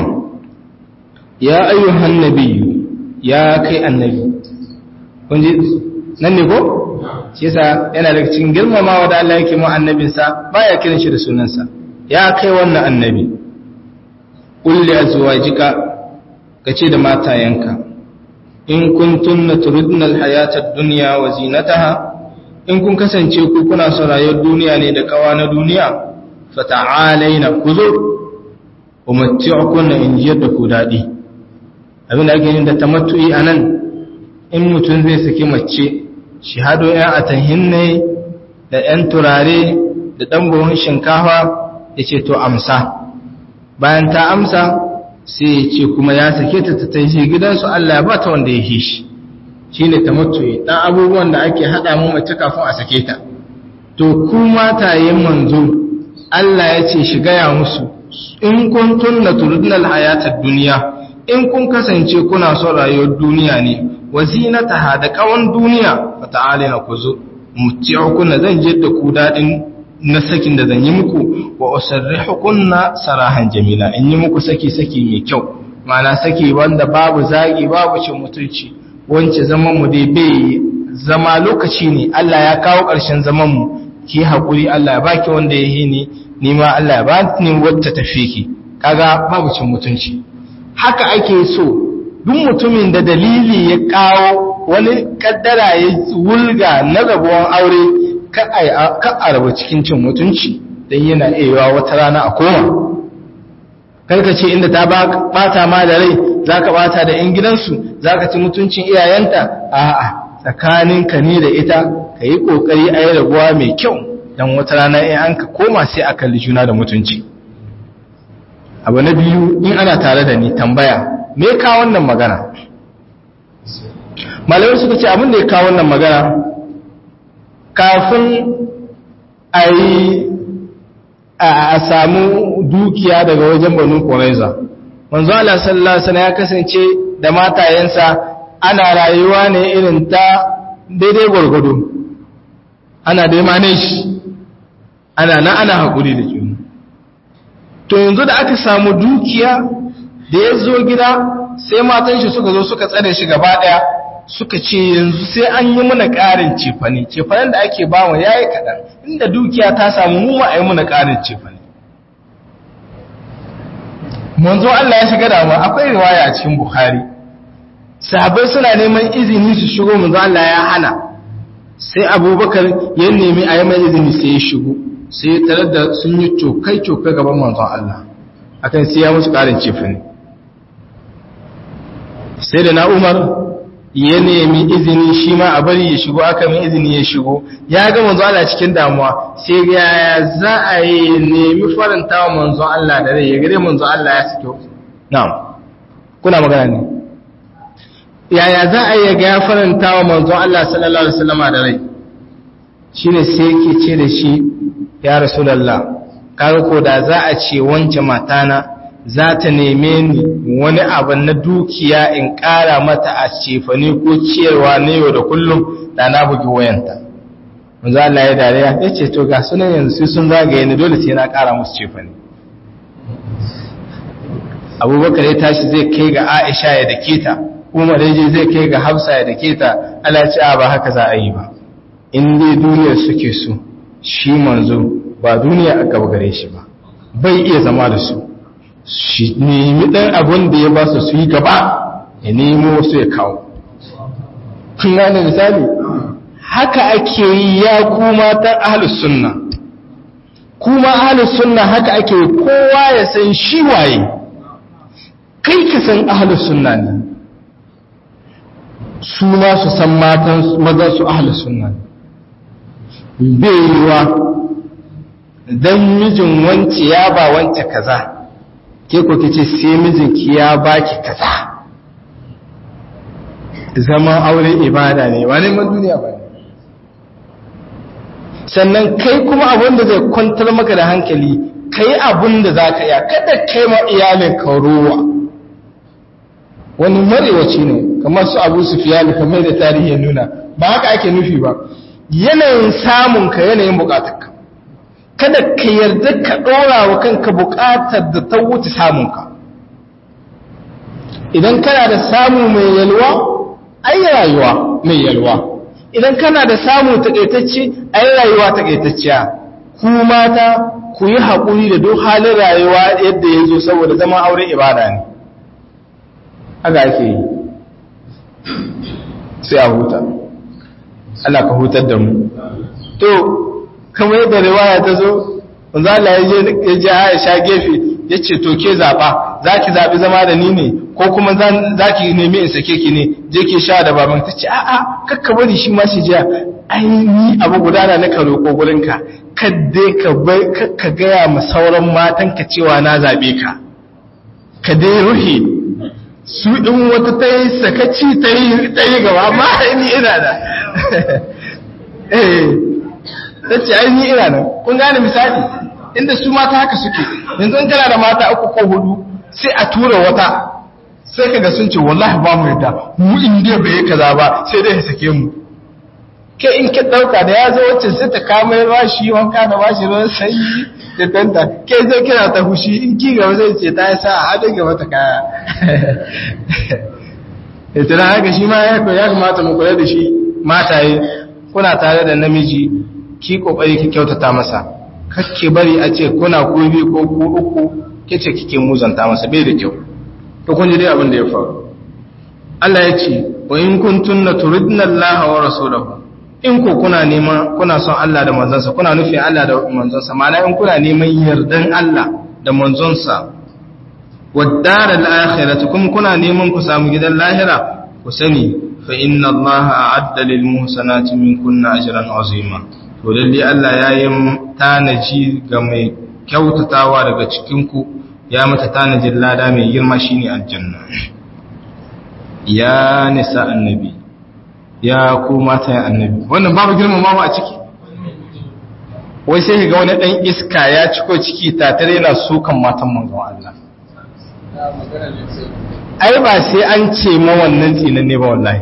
Speaker 1: ya ayyuhan nabiyyu ya kai annabi kun ji nan ne ko shi yasa yana daga cikin girmamawa da Allah yake mu annabinsa baya kiran shi da sunansa ya kai wannan annabi kulli azwajika kace da matayanka in kuntunna turidna alhayata ad-dunya wa zinataha in kun kasance ku kuna son rayuwar duniya ne da kawa na duniya fata'alaina kuzo umatti'ukunna in jiyar da ku dadi abin da ake yin da tamattu'i anan in mutum zai saki mace shi hado ‘yan atahin ne da ‘yan turare da ɗan buhun shinkafa ya ce to amsa bayan ta amsa sai ya ce kuma ya sake ta ta tashi gidansu Allah ba ta wanda ya hi shi shi ne ta mutuwa ɗan abubuwan da ake haɗa mu mace kafin a sake ta to ku matayen manzo Allah ya ce shi gaya musu in kun tunna turudnal hayatar duniya in kun kasance kuna son rayuwar duniya ne wazinataha da kawan duniya fa ta'alina kuzu muti'ukunna zan je da ku dadin na sakin da zan yi muku wa usarrihukunna sarahan jamila in yi muku saki saki mai kyau ma'ana saki wanda babu zagi babu cin mutunci wance zaman mu dai bai zama lokaci ne Allah ya kawo ƙarshen zaman mu ki hakuri Allah ya baki wanda ya yi ni ni ma Allah ya ba ni wata tafi ki kaga babu cin mutunci haka ake so duk mutumin da dalili ya kawo wani kaddara ya wulga na rabuwan aure ka a rabu cikin cin mutunci don yana iya wata rana a koma karka ce inda ta bata ma da rai za ka bata da 'yan gidansu za ka ci mutuncin iyayenta a'a tsakaninka ne da ita ka yi ƙoƙari a yi rabuwa mai kyau don wata rana in an ka koma sai a kalli juna da mutunci abu na biyu in ana tare da ni tambaya me ka wannan magana malamai suka ce abin da ya kawo wannan magana kafin a yi a samu dukiya daga wajen banu ƙwaraiza manzo Allah sallallahu alaihi ya kasance da matayensa ana rayuwa ne irin ta daidai gwargwado ana dai manage ana na ana haƙuri da juna to yanzu da aka samu dukiya da ya zo gida sai matan shi suka zo suka tsare shi gaba daya suka ce yanzu sai an yi muna ƙarin cefane cefanen da ake ba mu yayi kaɗan inda dukiya ta samu mu ma a yi muna ƙarin cefane manzo Allah ya shiga damuwa akwai riwaya a cikin Bukhari sahabbai suna neman izini su shigo manzo Allah ya hana sai Abubakar ya nemi a yi mai izini sai ya shigo sai ya tarar da sun yi cokai cokai gaban manzon Allah akan sai ya musu ƙarin cefane sai da na umar ya nemi izini shi ma a bari ya shigo aka mai izini ya shigo ya ga manzo Allah cikin damuwa sai ya za a yi nemi faranta wa manzo Allah da rai ya gare manzo Allah ya fito na'am kuna magana ne yaya za a yi ga ya faranta wa manzo Allah sallallahu alaihi wasallam da rai shine sai yake ce da shi ya rasulullah kaga ko da za a ce wance matana za ta neme ni wani abu na dukiya in ƙara mata a cefane ko ciyarwa na yau da kullum da na bugi wayanta manzo Allah ya dariya ya ce to ga sunan yanzu sai sun zagaye ni dole sai na ƙara musu cefane abubakar ya tashi zai kai ga aisha ya dake ta umar ya je zai kai ga hafsa ya dake ta Allah ce ba haka za a yi ba in dai duniyar suke so shi manzo ba duniya a gaba gare shi ba bai iya zama da su shi nemi dan abin da ya ba su su yi gaba ya nemo su ya kawo kun gane misali haka ake yi ya kuma ta ahlus sunna kuma ahlus sunna haka ake kowa ya san shi waye kai ka san ahlus sunna ne su ma su san matan mazan su ahlus sunna ne bai yiwa dan mijin wance ya ba wance kaza ke ko kice sai mijinki ya baki kaza zaman aure ibada ne ba neman duniya ba sannan kai kuma abin da zai kwantar maka da hankali kai abin da za ka iya kada kai ma iyalin ka ruwa wani marewaci ne kamar su abu su fiye kamar da tarihi ya nuna ba haka ake nufi ba yanayin samun ka yanayin bukatarka kada ka yarda ka ɗora wa kanka bukatar da ta wuce samunka idan kana da samu mai yalwa ai rayuwa mai yalwa idan kana da samu takaitacce ai rayuwa takaitacciya ku mata ku yi haƙuri da duk halin rayuwa yadda ya zo saboda zama aure ibada ne haka ake yi sai a huta Allah ka hutar da mu to kamar yadda riwaya ta zo wanzu Allah ya je Aisha gefe ya ce to ke zaɓa za ki zaɓi zama da ni ne ko kuma za ki nemi in sake ki ne je ki sha da baban ta ce a'a kakka bari shi ma shi jiya ai ni abu gudana na karo ko gurinka kadde ka bai ka gaya ma sauran matan ka cewa na zaɓe ka ka dai ruhe su ɗin wata ta yi sakaci ta yi gaba ma ni ina da eh ta ce ai ni ina nan kun gane misali inda su mata haka suke yanzu in kana da mata uku ko hudu sai a tura wata sai kaga sun ce wallahi ba mu yadda mu in dai bai kaza ba sai dai ya sake mu ke in ki dauka da ya zo wacce sai ta kama ya shi wanka da bashi ruwan sanyi da tanta ke zai kira ta hushi in ki gaba zai ce ta sa a daga mata kaya ita da haka shi ma ya kamata mu kula da shi mataye kuna tare da namiji ki kokari ki kyautata masa kakke bari a ce kuna ku bi ko ku uku kice kike muzanta masa bai da kyau to kun ji dai abin da ya faru Allah ya ce wa in kuntunna turidna Allah wa rasulahu in ku kuna neman kuna son Allah da manzonsa kuna nufin Allah da manzonsa ma'ana in kuna neman yardan Allah da manzonsa wad-dar al-akhirah kuma kuna neman ku samu gidan lahira ku sani fa inna Allah a'adda lil muhsanati minkunna ajran azima to lalle Allah ya yi tanaji ga mai kyautatawa daga cikinku ya mata tanajin lada mai girma shine aljanna ya nisa annabi ya ku mata annabi wannan babu girmamawa a ciki wai sai ga wani dan iska ya ciko ciki tatare yana sukan matan manzon Allah ai ba sai an ce ma wannan tsinan ne ba wallahi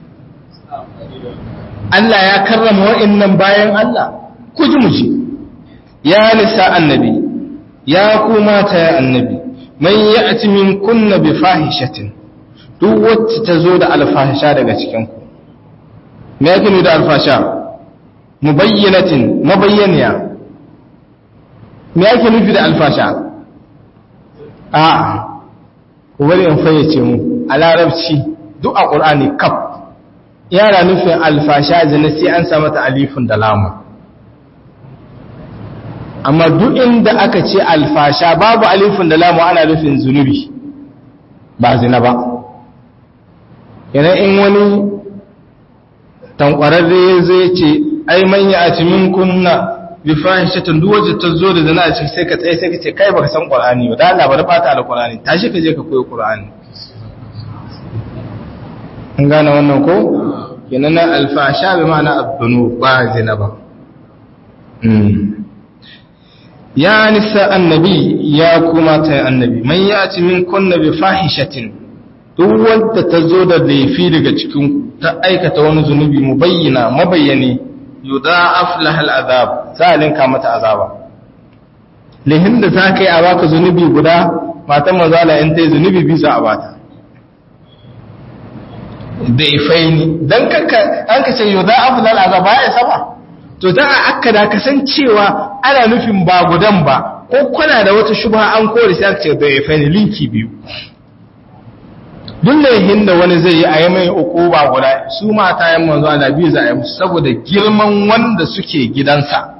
Speaker 1: Allah ya karrama wa'annan bayan Allah ku ji muji ya nisa annabi ya ku mata ya annabi man ya'ti min kunna bi fahishatin duk wacce ta zo da alfahisha daga cikin ku me yake ne da alfasha mubayyinatin mabayyaniya me yake nufi da alfasha a ku bari in fayyace mu a larabci duk a qur'ani kaf yana nufin alfasha zina sai an sa mata alifin da lamu amma duk inda aka ce alfasha babu alifin da lamu ana nufin zunubi ba zina ba yana in wani tankwararre zai ce ai manya a cimin kunna bi fahishatin duk wajen ta zo da zina a ciki sai ka tsaye sai ka ce kai baka san qur'ani ba da Allah bari fata alqur'ani tashi ka je ka koyi qur'ani an gane wannan ko kenan na alfasha bi ma'ana abdunu ba zina ba ya nisa annabi ya kuma ta annabi man ya ci min kunna bi fahishatin duk wanda ta zo da laifi daga cikin ta aikata wani zunubi mu bayyana mabayyani yudha'af lahal azab zalin ka mata azaba lihin da za ka yi a baka zunubi guda matan manzala in ta yi zunubi bisa a bata da ifaini don kanka an ka ce yudha'af lahal azab ba ya saba to za a aka da kasancewa ana nufin ba gudan ba ko kuna da wata shubha an kore sai aka ce da ifaini linki biyu duk laihin da wani zai yi a yi mai uku ba guda su mata yan manzo ana biyu za a yi musu saboda girman wanda suke gidansa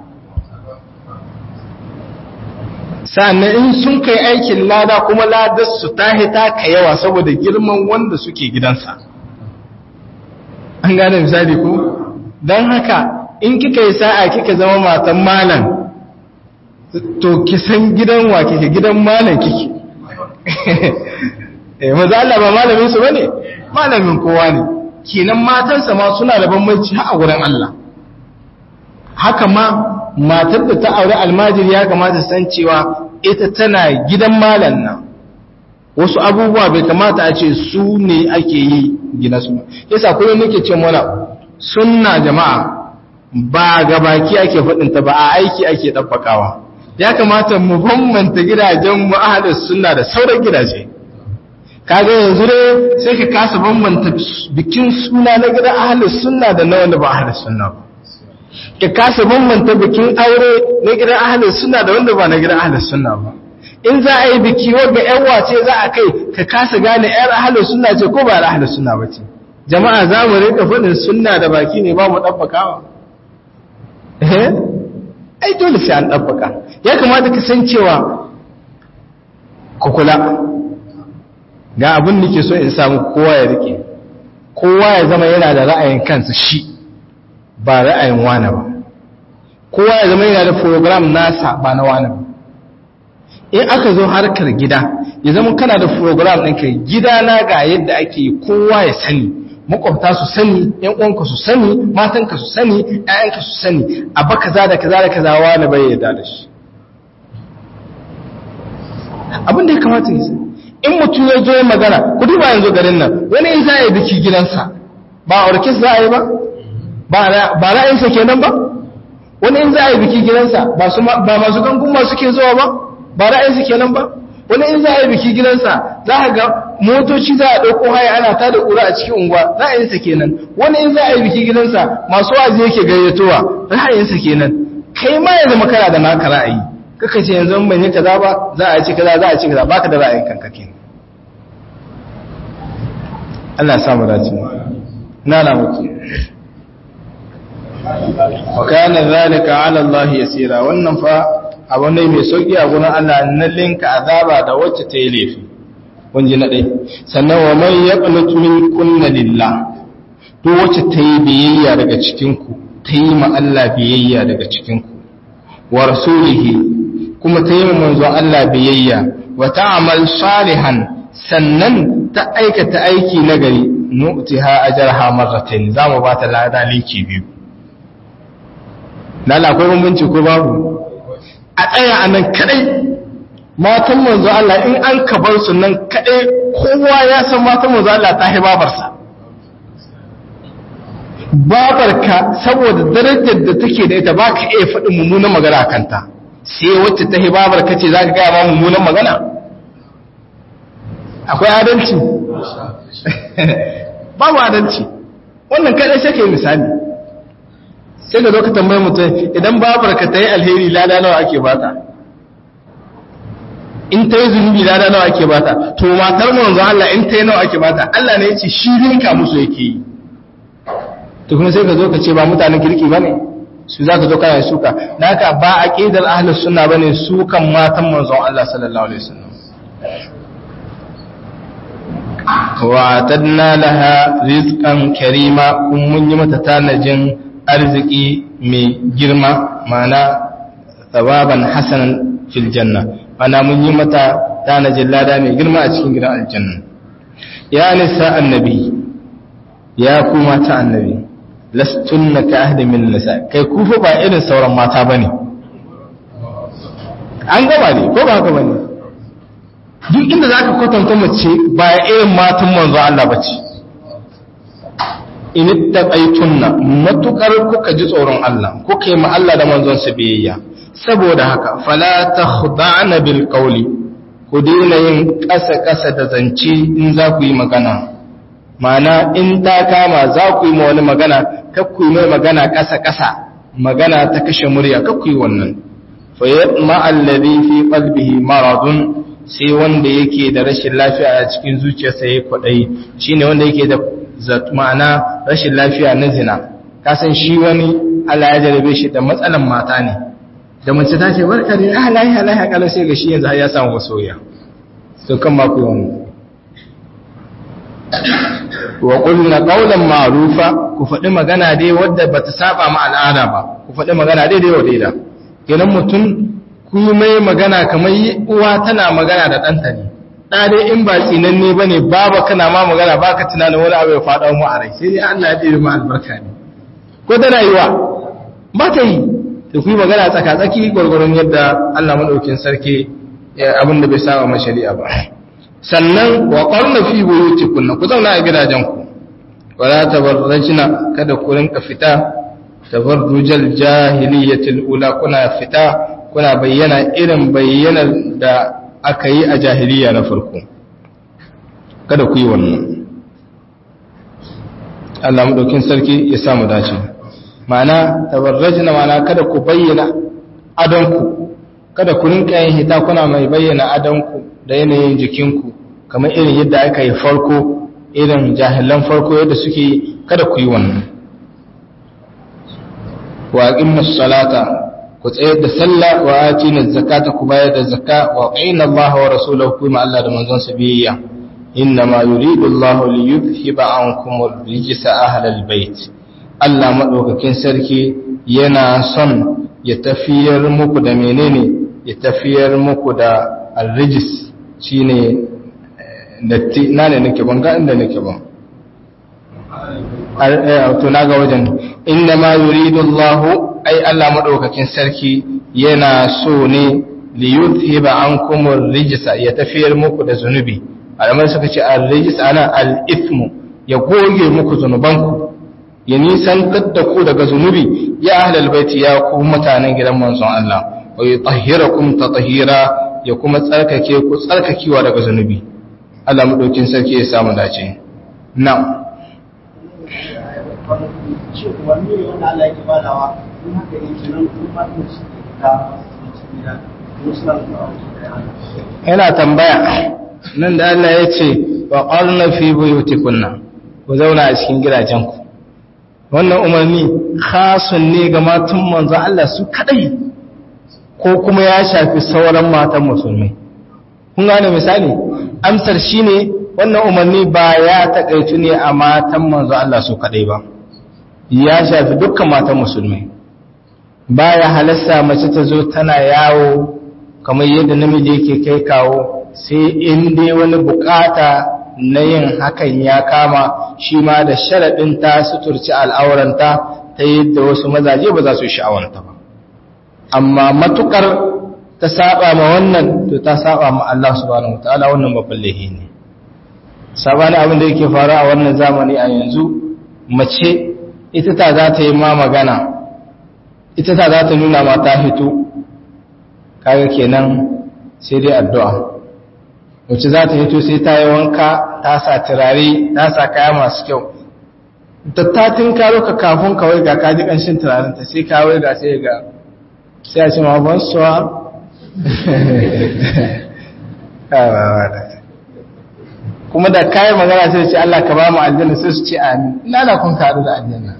Speaker 1: sannan in sun kai aikin lada kuma ladar su ta hita ka yawa saboda girman wanda suke gidansa an gane misali ko don haka in kika yi sa'a kika zama matan malam to kisan gidan wa kike gidan malam kike eh maza Allah ba malamin su bane malamin kowa ne kenan matansa ma suna da bambanci a gurin Allah haka ma matar da ta aure almajiri ya kamata san cewa ita tana gidan malam nan wasu abubuwa bai kamata a ce su ne ake yi gina su yasa kullum nake ce mana sunna jama'a ba ga baki ake faɗinta ba a aiki ake ɗabbakawa ya kamata mu bambanta gidajen mu ahlus sunna da sauran gidaje kaga yanzu ne sai ka kasa bambanta bikin suna na gidan ahlus sunna da na wanda ba ahlus sunna ba ka kasa bambanta bikin aure na gidan ahlus sunna da wanda ba na gidan ahlus sunna ba in za a yi biki wanda yan wace za a kai ka kasa gane yar ahlus sunna ce ko ba ahlus sunna ba ce jama'a za mu rika faɗin sunna da baki ne ba mu ɗabbakawa eh ai dole sai an ɗabbaka ya kamata ka san cewa ku kula ga abin da ke so in samu kowa ya rike kowa ya zama yana da ra'ayin kansa shi ba ra'ayin wani ba kowa ya zama yana da program nasa ba na wani ba in aka zo harkar gida ya zama kana da program ɗinka gida na ga yadda ake kowa ya sani makwabta su sani yan uwanka su sani matanka su sani ƴaƴanka su sani abba kaza da kaza da kaza wani bai yarda da shi abin da ya kamata ya sani in mutum ya zo magana ku duba yanzu garin nan wani in za a yi biki gidansa ba a orkes za a yi ba ba ra'ayinsa kenan ba wani in za a yi biki gidansa ba masu gangun masu ke zuwa ba ba ra'ayinsa kenan ba wani in za a yi biki gidansa za a ga motoci za a ɗauko haya ana ta da ƙura a cikin unguwa ra'ayinsa kenan wani in za a yi biki gidansa masu waje yake gayyatowa ra'ayinsa kenan kai ma yanzu makara da naka ra'ayi kaka ce yanzu ban yi kaza ba za a ci kaza za a ci kaza baka da ra'ayin kanka kenan Allah ya samu dace na na mutu wa kana zalika ala Allah yasira wannan fa abu ne mai sauki a gurin Allah na linka azaba da wacce ta yi laifi wanje na dai sannan wa man yaqnut min kunna lillah to wacce ta yi biyayya daga cikin ku ta yi ma Allah biyayya daga cikin ku wa rasulihi kuma ta yi ma manzo Allah biyayya wa ta'mal salihan sannan ta aikata aiki nagari nu'tiha ajraha marratayn zamu ba ta lada linki biyu lalla akwai bambanci ko babu a tsaya a nan kadai matan manzo Allah in an kabar su nan kadai kowa ya san matan manzo Allah ta hi babarsa babarka saboda darajar da take da ita baka iya faɗin mummunan magana a kanta sai wacce ta hi babarka ce za ka gaya ma mummunan magana akwai adalci babu adalci wannan kadai sai ka yi misali sai da zo ka tambayi mutum idan babarka ta yi alheri lada nawa ake bata in ta yi zunubi lada nawa ake bata to matar manzo Allah in ta yi nawa ake bata Allah ne ya ce shi rinka musu yake yi to kuma sai ka zo ka ce ba mutanen kirki bane su za ka zo kana suka naka ba aqidar ahlus sunna bane su kan matan manzo Allah sallallahu alaihi wasallam wa atadna laha rizqan karima kun mun yi mata tanajin arziki mai girma mana tsababan hasanan fil janna mana mun yi mata tanajin lada mai girma a cikin gidan aljanna ya nisa annabi ya ku mata annabi lastunna ka ahdi min nisa kai ku fa ba irin sauran mata bane an gaba ne ko ba haka bane duk inda zaka kwatanta mace ba irin matan manzo Allah bace in ittaqaytunna matukar kuka ji tsoron Allah kuka yi ma Allah da manzon sa biyayya saboda haka fala takhda'na bil qawli ku daina yin ƙasa-ƙasa da zance in za ku yi magana ma'ana in ta kama za ku yi ma wani magana kakku yi mai magana ƙasa-ƙasa magana ta kashe murya kakku yi wannan fayyad ma'allabi fi qalbihi maradun sai wanda yake da rashin lafiya a cikin zuciyarsa ya kwaɗayi shine wanda yake da ma'ana rashin lafiya na zina kasan shi wani Allah ya jarabe shi da matsalan mata ne da mace ta ce barka ne ah lahiya lahiya kalau sai ga shi yanzu har ya samu masoya to kan ma ku yi wa qulna qawlan ma'rufa ku faɗi magana dai wadda bata saba ma al'ada ba ku faɗi magana dai dai wadai da kenan mutum ku mai magana kamar uwa tana magana da ɗanta ne ɗa dai in ba tsinanne ba ne baba kana ma magana ba ka tunanin wani abu ya faɗa mu a rai sai dai Allah ya ɗiri ma albarka ne ko tana yi wa ba ta yi da ku yi magana tsaka-tsaki gwargwaron yadda Allah maɗaukin sarki abin da bai saba ma shari'a ba sannan wa qarna fi buyutikunna ku zauna a gidajenku wala tabarrajna kada ku rinka fita tabarrujal jahiliyatil ula kuna fita kuna bayyana irin bayyanar da aka yi a jahiliya na farko kada ku yi wannan Allah madaukin sarki ya samu dace ma'ana tabarrajna ma'ana kada ku bayyana adonku kada ku rinka yin hita kuna mai bayyana adonku da yanayin jikinku kamar irin yadda aka yi farko irin jahilan farko yadda suke kada ku yi wannan wa aqimus salata ku tsayar da sallah wa atina zakata ku bayar da zakka wa qina Allah wa rasulahu kuma Allah da manzon sa biyayya inna ma yuridu Allah li yuzhiba ankum ar-rijsa ahlal bait Allah madaukakin sarki yana son ya tafiyar muku da menene ya tafiyar muku da ar-rijs shine datti na ne nake ban ga inda nake ban to na ga wajen inna ma yuridu Allah ai Allah madaukakin sarki yana so ne li yuthiba ankum ar-rijsa ya tafiyar muku da zunubi alamar suka ce ar-rijs ana al-ithmu ya goge muku zunubanku ya nisan da ku daga zunubi ya ahlal baiti ya ku mutanen gidan manzon Allah wa yutahhirakum tatahira ya kuma tsarkake ku tsarkakewa daga zunubi Allah madaukin sarki ya samu dace na'am yana tambaya nan da Allah ya ce wa qarna fi buyutikunna ku zauna a cikin gidajenku wannan umarni khasun ne ga matan manzo Allah su kadai ko kuma ya shafi sauran matan musulmai kun gane misali amsar shine wannan umarni ba ya takaitu ne a matan manzo Allah su kadai ba ya shafi dukkan matan musulmai baya halasta mace ta zo tana yawo kamar yadda namiji yake kai kawo sai in dai wani bukata na yin hakan ya kama shi ma da sharaɗin ta suturci al'auranta ta yadda wasu mazaje ba za su sha'awanta ba amma matukar ta saba ma wannan to ta saba ma Allah subhanahu wataala wannan babban lahi ne sabani abin da yake faru a wannan zamani a yanzu mace ita ta za ta yi ma magana ita ta za ta nuna ma ta hito kaga kenan sai dai addu'a wacce za ta hito sai ta yi wanka ta sa turare ta sa kaya masu kyau tattatin karo ka kafin kawai ga kaji ƙanshin turarenta sai kawai ga sai ga sai a ce ma ban suwa kuma da kayan magana sai ce Allah ka ba mu aljanna sai su ce amin ina da kun karu da aljanna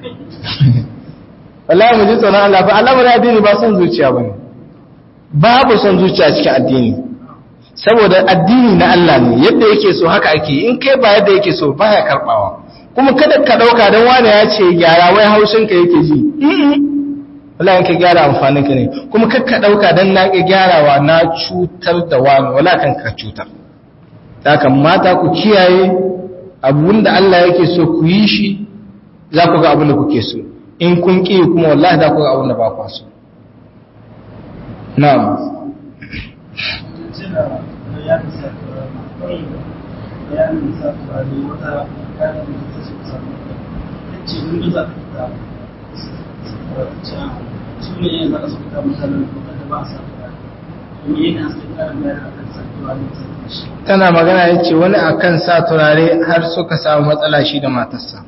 Speaker 1: wallahi mu ji tsoron Allah fa Allah bari addini ba son zuciya bane babu son zuciya cikin addini saboda addini na Allah ne yadda yake so haka ake in kai ba yadda yake so baya karbawa kuma kada ka dauka dan wani ya ce gyara wai haushin ka yake ji wallahi in ka gyara amfanin ka ne kuma kar ka dauka dan na ga gyarawa na cutar da wani wala kan ka cutar haka mata ku kiyaye abunda Allah yake so ku yi shi za ku ga abin da kuke so in kun ƙi kuma wallahi za ku ga abin da ba ku so na'am tana magana ya ce wani akan sa turare har suka samu matsala shi da matarsa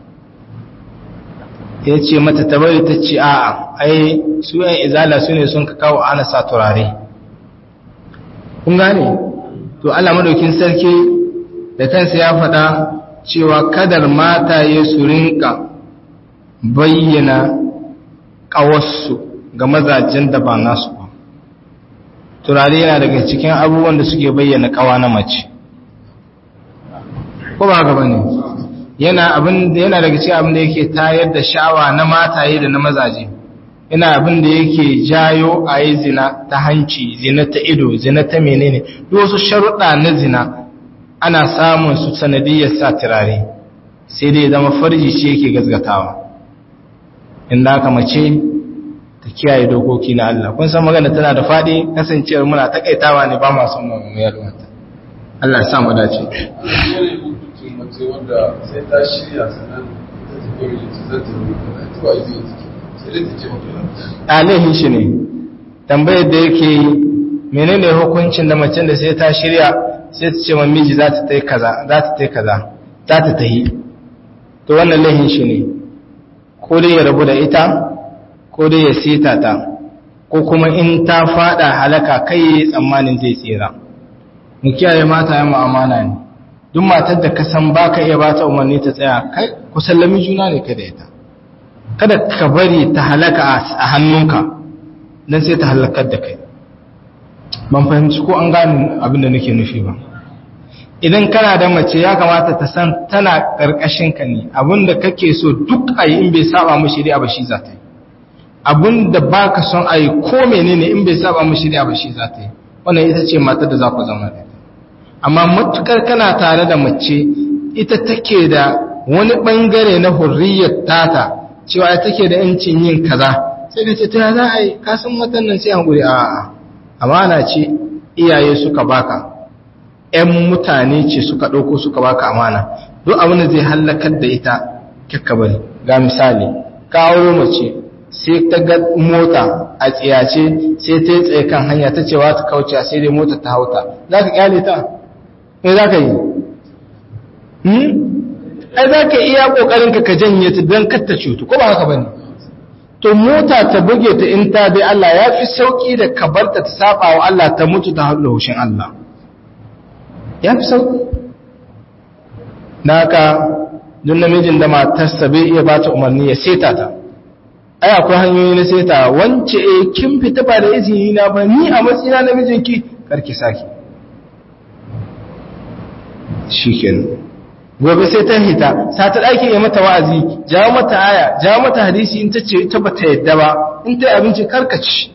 Speaker 1: ya ce mata tabari ta ce a'a ai su yan izala su ne sun ka kawo ana sa turare kun gane to Allah madaukin sarki da kansa ya faɗa cewa kadar mata ya su rinka bayyana ƙawarsu ga mazajen da ba nasu ba turare yana daga cikin abubuwan da suke bayyana ƙawa na mace ko ba gaba ne yana abin yana daga cikin abin da yake tayar da sha'awa na mataye da na mazaje yana abin da yake jayo a yi zina ta hanci zina ta ido zina ta menene duk wasu sharuɗa na zina ana samun su sanadiyar sa turare sai dai zama farji ce yake gazgatawa inda aka mace ta kiyaye dokoki na Allah kun san magana tana da faɗi kasancewar muna takaitawa ne ba masu mu yalwata Allah ya sa mu dace
Speaker 2: mace wanda sai ta shirya sannan ta tafi mai zai ta rubuta ta ba izini take sai dai ta ce maka
Speaker 1: alihin shi ne tambayar da yake yi menene hukuncin da macen da sai ta shirya sai ta ce wa miji za ta tai kaza za ta tai kaza za ta tahi to wannan lahin shi ne ko dai ya rabu da ita ko dai ya sita ta ko kuma in ta fada halaka kai yayi tsammanin zai tsira mu kiyaye mata yan mu'amala ne duk matar da ka san baka iya bata umarni ta tsaya kai ku sallami juna ne kai da ita kada ka bari ta halaka a hannunka dan sai ta halakar da kai ban fahimci ko an gane abin da nake nufi ba idan kana da mace ya kamata ta san tana karkashin ka ne abinda kake so duk ayi in bai saba mu shari'a ba shi za ta yi abinda baka son ayi ko menene in bai saba mu shari'a ba shi za ta yi wannan ita ce matar da za ku zama da ita amma matukar kana tare da mace ita take da wani bangare na hurriyar tata cewa ita take da yancin yin kaza sai ka ce ta za a yi kasan matan nan sai hankuri a amana ce iyaye suka baka ‘yan mutane ce suka ɗauko suka baka amana duk abin da zai hallakar da ita bari ga misali ka auro mace sai ta ga mota a tsiyace sai ta yi tsaye kan hanya ta cewa ta kauce sai dai mota ta hauta za ka kyale ta me za ka yi ai za ka iya ƙoƙarinka ka janye ta don kar ta cutu ko ba haka ba ne to mota ta buge ta in ta bi Allah ya fi sauƙi da ka barta ta saba wa Allah ta mutu ta haɗu haushin Allah ya fi sauƙi na haka don namijin da matarsa bai iya ba ta umarni ya seta ta ai akwai hanyoyi na seta wance e kin fita ba da izini na ba ni a matsina namijinki karki saki shikenan gobe sai ta hita sa ta ɗaki ya mata wa'azi jawo mata aya jawo mata hadisi in ta ce ita ba ta yadda ba in ta yi abinci karkaci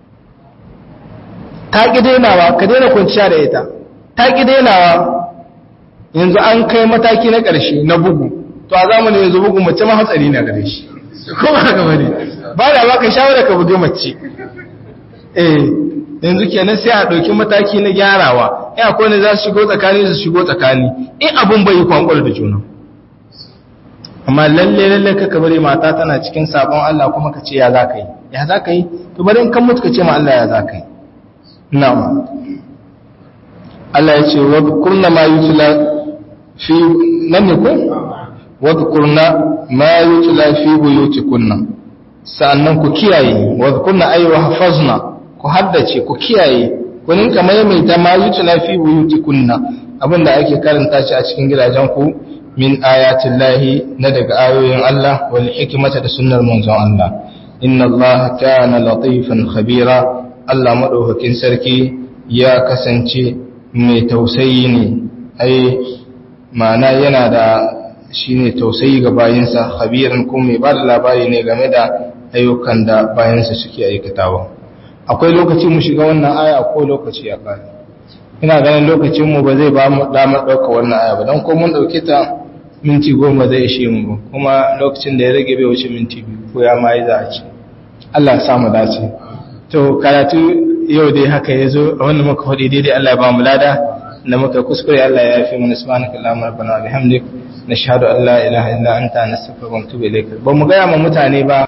Speaker 1: ta ƙi dainawa ka daina kwanciya da ita ta ƙi dainawa yanzu an kai mataki na ƙarshe na bugu to a zamanin yanzu bugu mace ma hatsari na gare shi ko ba haka bane ba da ba ka shawara ka buge mace eh yanzu kenan sai a ɗauki mataki na gyarawa in akwai ne za su shigo tsakani su shigo tsakani in abun bai yi kwankwal da juna amma lalle lalle ka bari mata tana cikin sabon Allah kuma ka ce ya za ka yi ya za ka yi to bari in kan mutu ka ce ma Allah ya za ka yi na'am Allah ya ce wa kurna ma yutla fi nan ne ko wa kurna ma yutla fi buyutikunna sa'annan ku kiyaye wa kurna ayyuha hafazna ku haddace ku kiyaye ku ninka maimaita ma yutla fi buyutikunna abinda ake karanta shi a cikin gidajen ku min ayatin lahi na daga ayoyin Allah wal hikmata da sunnar manzon Allah inna Allah kana latifan khabira Allah madaukakin sarki ya kasance mai tausayi ne ai ma'ana yana da shine tausayi ga bayinsa khabiran kuma mai ba da labari ne game da ayyukan da bayansa suke aikatawa akwai lokaci mu shiga wannan aya ko lokaci ya kare ina ganin lokacin mu ba zai ba mu damar ɗauka wannan aya ba don ko mun ɗauke ta minti goma zai ishe mu ba kuma lokacin da ya rage bai wuce minti biyu ko ya ma yi za a ce Allah ya samu dace to karatu yau dai haka ya zo a wannan muka faɗi daidai Allah ya ba mu lada da muka kuskure Allah ya yafi mana subhanaka allahumma rabbana wa bihamdik nashhadu an la ilaha illa anta nastaghfiruka wa natubu ilayk ba mu ga ma mutane ba